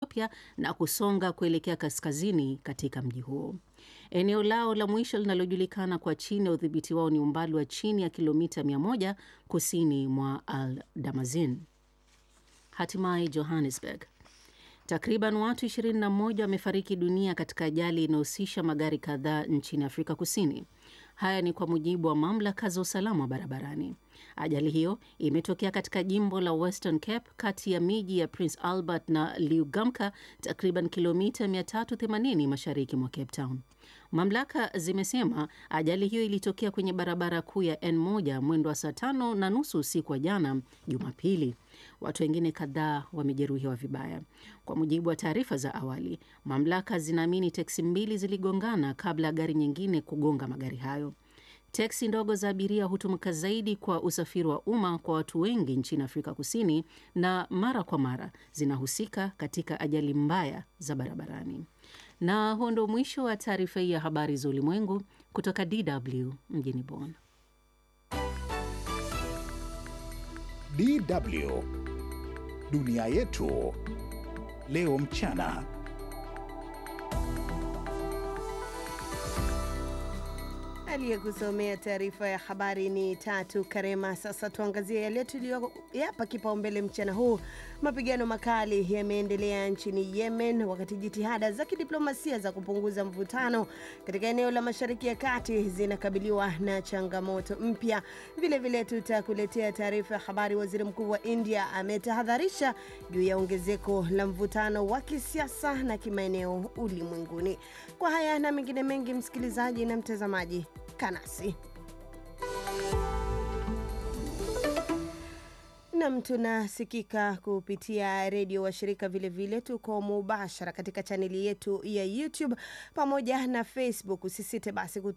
Ethiopia na kusonga kuelekea kaskazini katika mji huo. Eneo lao la mwisho linalojulikana kwa chini ya udhibiti wao ni umbali wa chini ya kilomita 100 kusini mwa Al Damazin. Hatimaye Johannesburg. Takriban watu 21 wamefariki dunia katika ajali inayohusisha magari kadhaa nchini Afrika Kusini. Haya ni kwa mujibu wa mamlaka za usalama wa barabarani. Ajali hiyo imetokea katika jimbo la Western Cape kati ya miji ya Prince Albert na Liugamka, takriban kilomita 380 mashariki mwa Cape Town. Mamlaka zimesema ajali hiyo ilitokea kwenye barabara kuu ya N1 mwendo wa saa tano na nusu usiku wa jana Jumapili. Watu wengine kadhaa wamejeruhiwa vibaya. Kwa mujibu wa taarifa za awali, mamlaka zinaamini teksi mbili ziligongana kabla ya gari nyingine kugonga magari hayo. Teksi ndogo za abiria hutumika zaidi kwa usafiri wa umma kwa watu wengi nchini Afrika Kusini na mara kwa mara zinahusika katika ajali mbaya za barabarani. Na huo ndo mwisho wa taarifa hii ya habari za ulimwengu kutoka DW mjini Bonn. DW dunia yetu leo mchana. Aliyekusomea taarifa ya habari ni Tatu Karema. Sasa tuangazie yale tuliyoyapa kipaumbele mchana huu. Mapigano makali yameendelea nchini Yemen, wakati jitihada za kidiplomasia za kupunguza mvutano katika eneo la Mashariki ya Kati zinakabiliwa na changamoto mpya. Vilevile tutakuletea taarifa ya habari. Waziri Mkuu wa India ametahadharisha juu ya ongezeko la mvutano wa kisiasa na kimaeneo ulimwenguni. Kwa haya na mengine mengi, msikilizaji na mtazamaji, kanasi nam tunasikika kupitia redio washirika, vilevile tuko mubashara katika chaneli yetu ya YouTube pamoja na Facebook. Usisite basi